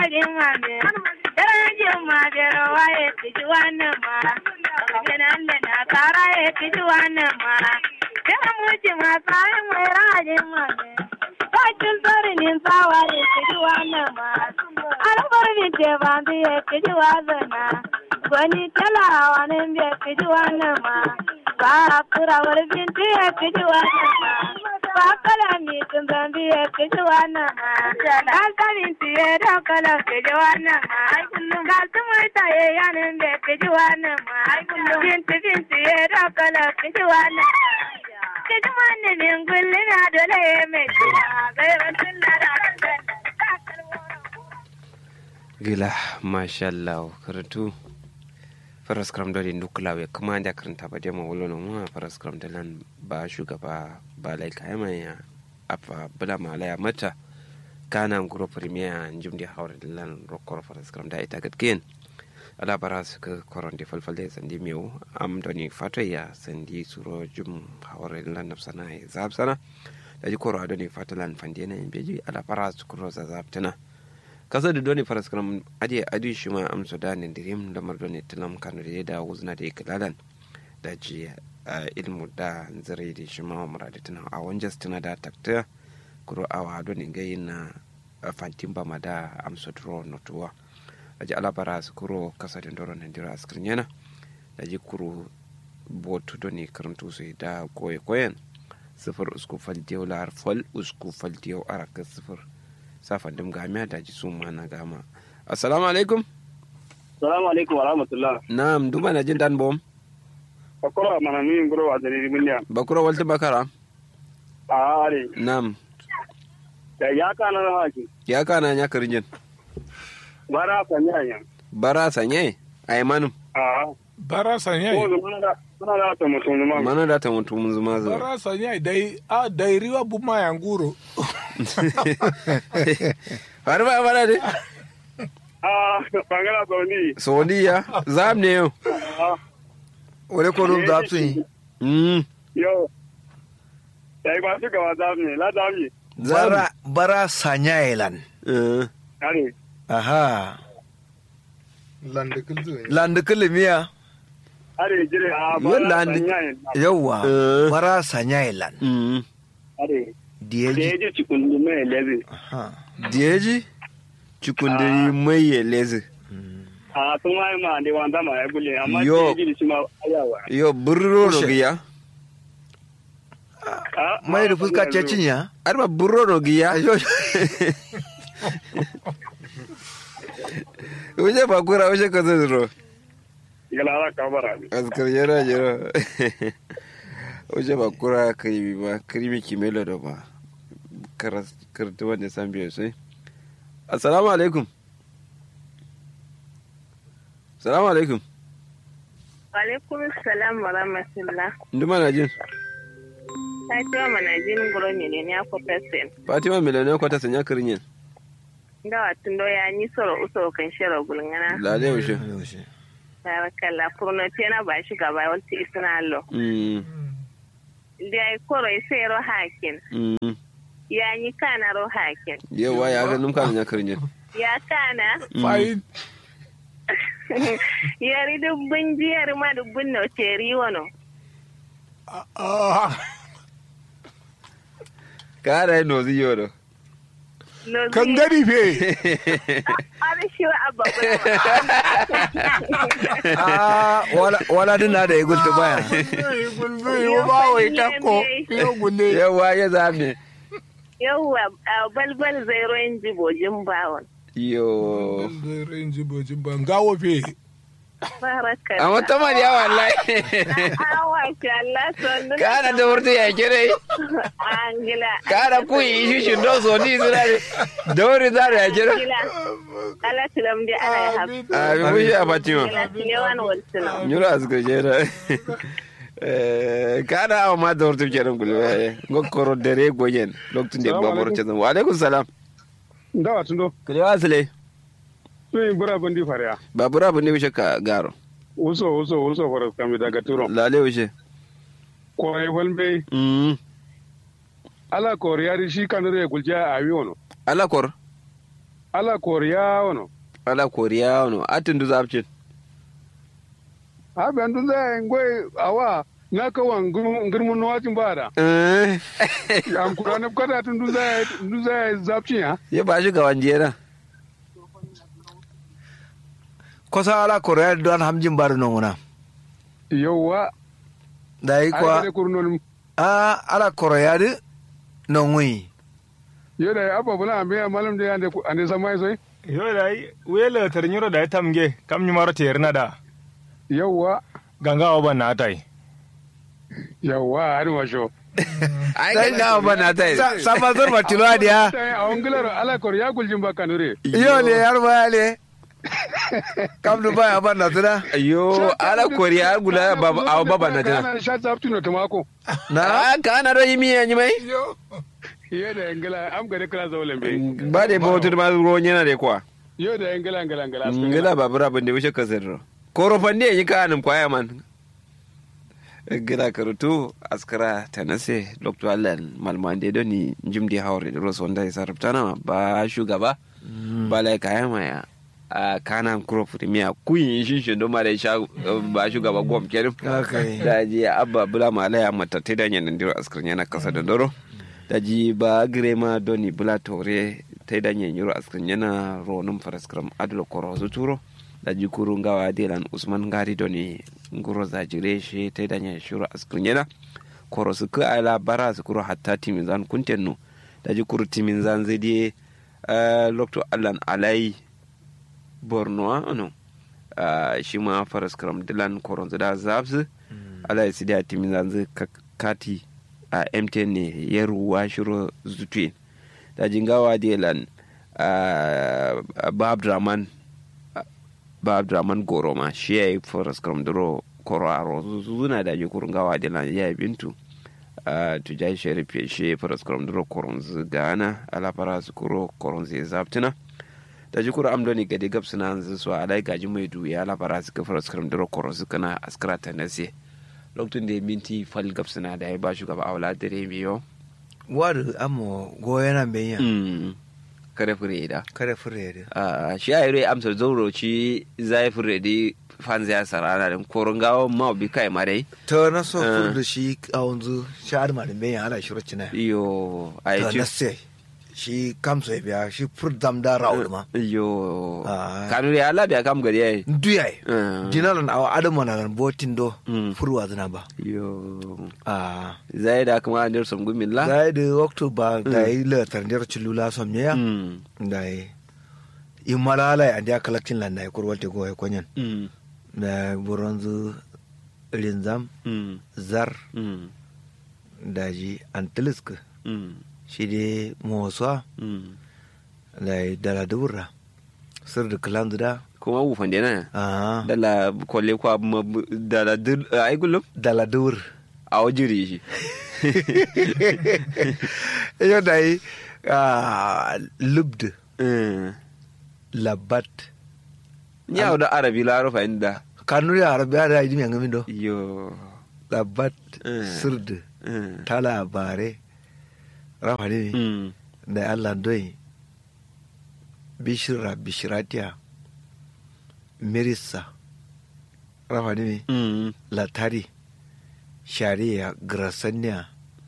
jin mame daren jin ma bero waye kiji wannan ma gidan da na kara ya kiji wannan ma dan muji ma tsayin mai rajin mame bakin sarinin tsawa ya kiji wannan ma albar binte bandu ya kiji wazana gwani talawa nan bai kiji wannan ma ba kurawar binti ya kiji wannan ma ba kala mi tun zambi ya kiji wannan ma an kamin tiye da kala kiji wannan ma ga su murta ya yanin bai kiji wannan ma binti binti ya da kala kiji wannan kiji wannan min gulli na dole ya mai kiji gaiban tun da da gila mashallah karatu faras kram da nukla we kuma da karanta ba da mawulo na mu faras kram da lan ba shugaba ba lai kayama ya afa bula malaya mata kana nguro premier njum di hawre lan rokor faras kram da ita gatgen ala bara su ka koron di falfal da sandi mewu am doni fato ya sandi suro jum hawre lan nafsana ya zab sana da ji koro adoni fato lan fandena beji ala bara su kuro za zab tana kasa da doni faras karam adi adi shi ma amso da ne dirim da mar doni tilam kanu da da wuzna da iklalan da ji ilmu da zare da shi ma muradi tana a wanjas tana da takta kuro awa doni gayi na fantin ba ma da amso dro notuwa da ji alabara su kuro kasa da doro nan dira askrin yana da ji kuro botu doni karantu su da koye koyen sifir usku fal diyau lar fal usku fal diyau araka sifir safan dim gamiya da ji suma na gama assalamu alaikum salamu alaikum wa rahmatullah na'am duma na jin dan bom bakura mana min guro wa dalili miliya bakura walta bakara a are na'am da ya kana na haki ya kana nya karinjin bara sanya yan bara sanye ai manum a bara sanya ko mana da mana da ta mutum ma mana da ta mutu mun zuma zuwa bara sanya dai a dai riwa buma ya nguro har ba bara de a bangala sauni saudiya zam ne yau wale ko dum da tun mm yo dai ba su gaba da ne la da mi zam bara bara sanya elan eh are aha lande kulzu landu kulmiya are jire a Yo, bara landi- sanya yan yawa Eh. bara sanya elan mm are da diyeji ya ji cikin mai lezi aha diyeji cikundiri mai ya lezi a sun ma ma da wanda ma ya gule amma Yo. da ya ji shi ma ayawa yo burro no giya A, mai da ma, fuska bangala ce zo. cinya arba burro no giya Uje bakura uje ka zuro. galara ka bara ne Askar yana jira. Uje bakura karimi ba, karimi kimelo da ba. Karas kartu wanda san biyo sai. Assalamu alaikum. Assalamu alaikum. alaikum salam wa rahmatullah Nduma na jin. Fatima manajin guro ne ne ya kwatasin Fatima miliyoniya kwata sanya kirinyin. ndawa tundo ya ni soro usoro kan shiro gulngana Lale ushe. tarakalla purno tena ba shi gaba walti isna lo Mm. da ai koro sai ro hakin Mm. ya ni kana ro hakin Yawa ya ga numka sanya kirinyin. ya kana fayin yari dubbin jiyar ma dubbin no teri wono Kara yi nozi yoro. no kan gari fe ari shi wa abba ah wala wala din na da ya gulta baya gulbe yo ba wai takko yo gulle Yawa ya zame. yawwa a balbal zai royin jibojin bawon Yo. ranji bojin ban gawo fe barakalla Amma ta mariya wallahi. awa shi Allah son Kana da wurta ya kire. angila Kana ku yi shi shi do so ni zira ne. Da wuri za ya kire. angila ala tilam di ala ya habu A bi mushi a Fatima. angila tilewan waltuna Nyura asgar jera. Kana awa ma da wurta kenan kulwa. Gokkoro dare goyen. Lokacin da babur ce zan. Wa alaikum salam. ndawa tundo Kulewa asile. sun yi bura bandi fariya Babura bu ne wishe ka garo. uso uso uso faras kami daga turo Lale wishe. kore walbe Mm. ala kore yari shi kanure gulja a wi wono Alakor. ala koriya wono ala koriya wono atin du zapcin ha ben dun zai ngoi awa na ka wan ngirmun no wajin bada eh am kura ne kada tun dun zai dun zai zapci ya ya ba shi gawan jera kosa ala korea don hamjin bar non wona yawa da yi ai kwa da kurnon a ala korea di non wi yoda abba bula ambe malam de ande ande samai soi yo dai wele tar nyuro da tamge kam nyumaro ter na da yawa ganga oban na tai yawa har ma sho ai kai na ba na tai Sa- sama zor matilo adiya tai a ongilaro ala koriya guljin ba kanure yo le yar ba le kam du ba ba na tuna ayo ala koriya gula baba aw baba na tana kana sha zapti no tamako na ah kana do yimi yanyi mai yoda ngila am gare kala zawlen be ba da ba wutar ma ruwan yana da kwa yoda ngila ngila ngila ngila babura ban da wuce kasar koro fande yi ka anin kwaya man gila karutu askara ta nase dr allen malmande don ni jimdi haure da rosu wanda ya sarrafa na ba shugaba ba lai kaya maya a kana kuro firimiya kuyin shi shi don ma da sha ba shugaba gwam kerim Okay. da ji abba bula ma alaya mata ta da yanan diro askar yana kasa da doro da ji ba grema doni bula tore ta da yan yiro askar yana ronum faraskram adlo koro su turo da ji kuru ngawa delan usman gari doni nguro za jire shi ta da yan shiro askar yana koro su ka ala bara su kuro hatta timin zan kuntenno da ji kuru timin zan zai die lokto allan alai borno ano shi ma faraskram dilan koron da zabsu ala ya sidi a timin zanzu kati a mtn ne ya ruwa shiro zutuin da jingawa delan ba abdraman ba abdraman goro ma shi ya yi forest kram duro koro a rozu zuna da ji kurun gawa delan ya yi bintu tu jai sharif ya shi forest kram duro koron zu gana ala fara su kuro koron zai zabtuna da ji kura amdoni gade gab suna hanzu su alai gaji mai duya ala fara su ka forest kram duro koron su kana askara ta nase lokacin da ya minti fal gab suna da ya ba shugaba a wala dare biyo wadu amo goyana benya kare fure da kare fure de a shi a yare amsar zauro ci zai fure da fanzi ya sarana da koron gawo ma bi kai mare to na so Ah. fur da shi a wanzu sha'ar ma da benya ala shiro cina iyo a to yi na sai shi kam so biya shi fur dam da ra'ul ma iyo Ah. kanu ya ala biya kam gari yayi duyai Ah. dinalan awa adama na nan botin do Mm. furwa zina ba iyo a zai da kuma an dirsom gumin la da da oktoba da yi latar da cilula som ne ya Mm. da yi in malala an da kalaktin lan da yi kurwal te goye konyan Mm. da buronzu rinzam Mm. zar Mm. da ji antilisk Mm. shi de moswa Mm. da yi dala dubura sir da kalan da kuma wufan dena a dala kwalle kwa ma- dala dil ai gulum dala dur a wajiri shi yau da yi lubd Mm. labat Nyau da arabi la rufa inda. kanuri arabiya da yi mai do Yo. labat Eh. sird Mm. ta labare rafa ne Mm. da allah doi bishira bishiratiya mirisa rafa ne Mm. latari shari'a grasaniya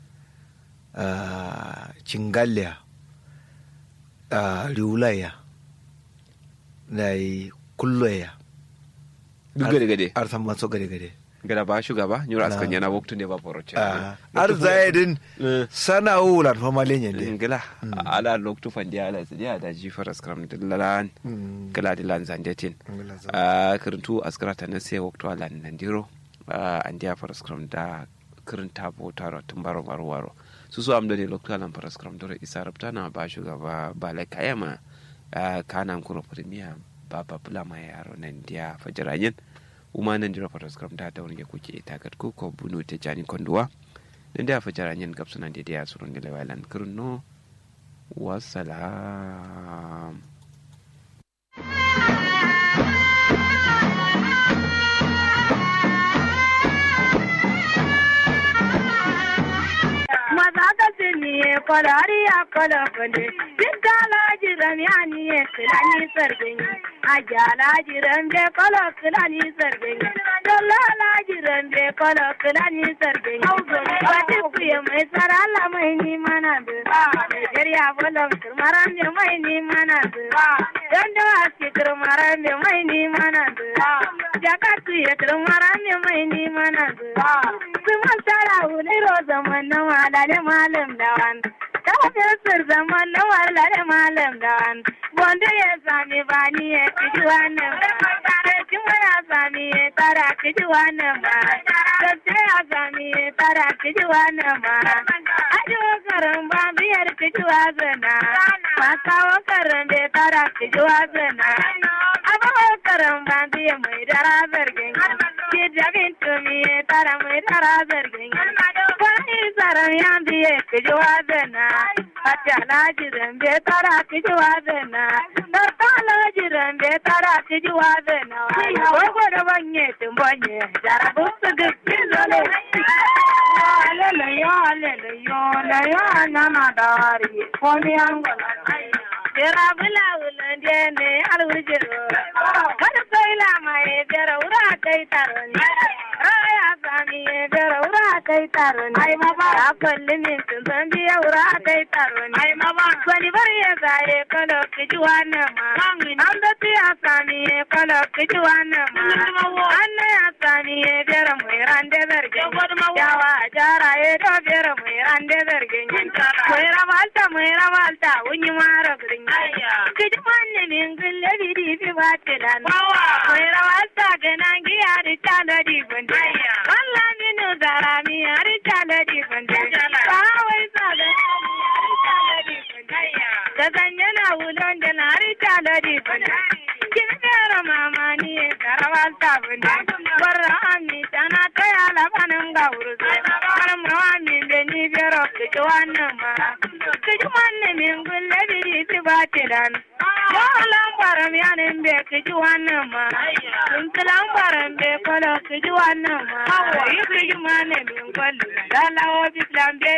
uh, cingaliya uh, riulaya da yi kulloya Duk gade gade. arsan maso gade gade Gada ba shugaba, nyura askan Na. yana waktu ne ba foroce. uh, ar zayedin Eh. sana wulan famalen yande Ngila ala loktu fandi ala sidi ada ji faras kram dillalan. Mm. Kala dilan zandetin. Ngila zan- Ah kirintu askara ta nase waktu ala nandiro. Ah andiya faras kram da kirinta bo taro tumbaro maro waro. Susu amdo ne loktu ala faras kram dore isa rabta na ba shugaba ba lai kayama. Ah kana kuro premier baba bula ma yaro nan dia fajirayin. Uma nan jira faras kram da da wani kuke itakat ko ko bunu te jani konduwa. Nan dia fajirayin gapsunan da dia surun da lewalan kirno. Wassalam. maza ka sini kwarari a kwalafale duk da lajira zamiani ye kilani sargani ajala jiran be kolo kilani sargani dallala jiran be kolo kilani sargani wati kuye mai sarala mai ni mana du Nigeria bolom turmaran be mai ni mana du dando aski turmaran be mai ni mana du jakatu ye turmaran be mai ni mana du kuma sara wuli ro zaman na malale malam dawan kafin sir zaman na malale malam dawan wanda ya sami bani ya kiji wannan ba kuma ya sami ya tara kiji wannan ba sai ya sami ya tara kiji wannan ba ajo karan ba biyar kiji wazana makawa karan bai tara kiji wazana abawa karan ba biyar mai dara zargin ki jabin tumi ya tara mai dara zargin wani tsaron ya biye kiji wazana Hatta laji zambe tara kiji wazana Tarta laji zambe tara kiji wazana Wago da banye tumbanye Jarabu su gisi zole Alele yo alele yo Le yo nana dari Komi angola Jera bula ulande ne alwujiro Kada kai lama e jera ura kai taroni Raya sami e jera ura kai taroni Ai mama Akwalli min tun san biya ura kai taroni Ai mama Kwani bari ya zaye kalo kiji wannan ma An da tiya sami e kalo kiji wannan ma Anna ya sami e jera mai rande zargin Yawa jara e do jera mai rande zargin Mai ramalta mai ramalta unyi mara gurin Kiji manne min gulle bidi fi batilan Mai ramalta ganan giya da tana di gunde Walla minu zara mi ari tana di gunde Bawai zaga da zanye na wulon da na ari tana di gunde Kin fera mama ni e karawalta gunde Barra ami tana kaya labanin ga urzu Karam ami be ni bero kiji wannan ma Kiji manne min gulle bidi fi batilan Yalan baram yanin be kiji wannan ma Tuntulan baram be kolo kiji wannan ma Yi kiji mane min kwallo Lalawo bislan be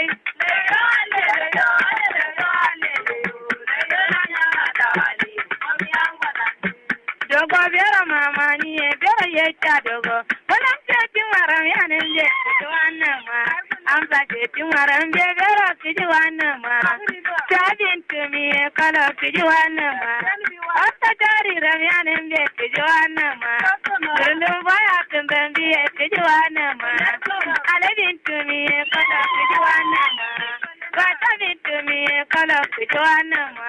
Dogo bera mama ni e bera ye cha dogo Walam ce tin waram yanin be kiji wannan ma Amsa ce tin waram be bera kiji wannan ma Sabin tumi e kolo kiji wannan ma Wata jari ram yanin be kiji wannan ma Dundun baya kun ban biye kiji wannan ma Alabin tumi e kolo kiji wannan ma Wata bin tumi e kolo kiji wannan ma